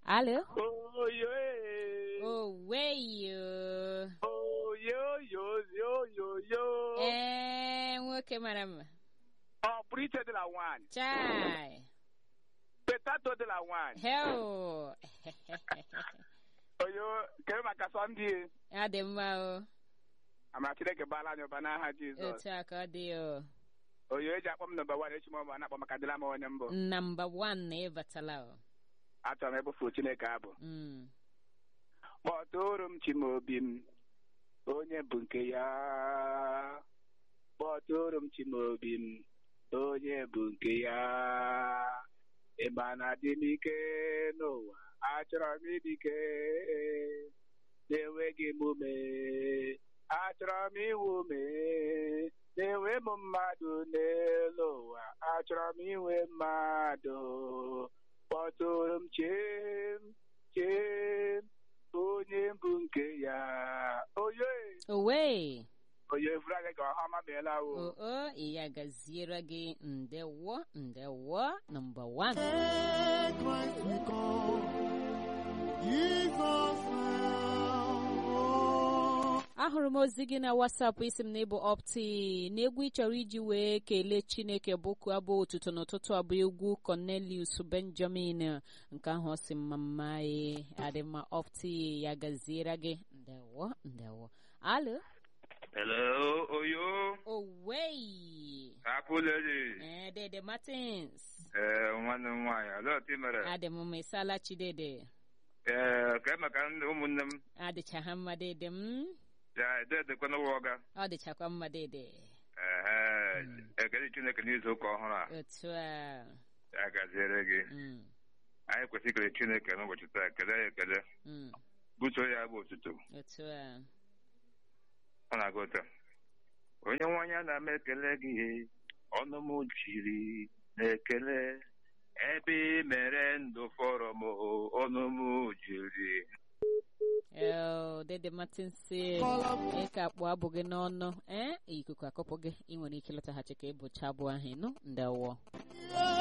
Alô? Oye. Oweyo. Oyo yo yo yo yo. Ee, nwoke mara mma. Oh, preacher de la one. Chai. Petato de la one. Heo. Oyo, kere maka Sunday. Ọ dị mma o. Ama Chineke bala anyị ụba n'aha Jizọs. Otu a ka ọ dị o. Oyo eji akpọ m nọmba wan echi m ọma na-akpọ maka dịla m onye mbụ. Namba one na ịbatala o. Achọrọ m ebufu Chineke abụ. Mm. Kpọtụrụ m Chimaobi m, onye bụ nke ya. Kpọtụrụ m Chimaobi m, onye bụ nke ya. Ịma na dị m ike n'ụwa, achọrọ m ịdị ike. Na-enweghị m ume, achọrọ m inwe ume. Na-enwe m mmadụ n'elu ụwa, achọrọ m inwe mmadụ. Kpọtụrụ m Chim, Chim. onye mbụ nke ya oye Owe. oye furu anyị ka ọha ọma meela O wo o ya gaziere gị ndewo ndewo namba one. Christ we call. Jesus now. ahụrụ m ozi gị na wasapụ isi m na ịbụ opti na egwu ị chọrọ iji wee kelee chineke bụkụ abụ ụtụtụ n'ụtụtụ abụ egwu cornelius benjamin nke ahụ ọ sị mma mma e adịmma opti ya gaziere gị ndewo ndewo alo Hello, Oyo. owei Happy lady. ee dede martins Ee, nwanne m nwaanyị, olee otu ị mere? adị m mma ịsala chidede Ee, ka maka ndị ụmụnne m, adịcha ha mma dede m ya ededekwana ụwa ọga. ọ dịchakwa mma dede Ee, ekele Chineke n'izu ụka ọhụrụ a, otu a ya gaziere gị. mm, Anyị kwesịrị ikele Chineke n'ụbọchị taa, kele ya ekele, mm, buso ya bụ otuto. otu a Ọ na-aga ụtọ. Onye nwanyị a na-ama ekele gị, ọnụ m jiri na-ekele. Ebe ị mere ndụ fọrọ m, ọnụ m jiri Eo, Dede Martin si ị ka kpụọ abụ gị n'ọnụ ee ikuku akọpụ gị ị nwere ike ịlọtaghachi ka ịbụcha abụ ahụ ịnụ ndewo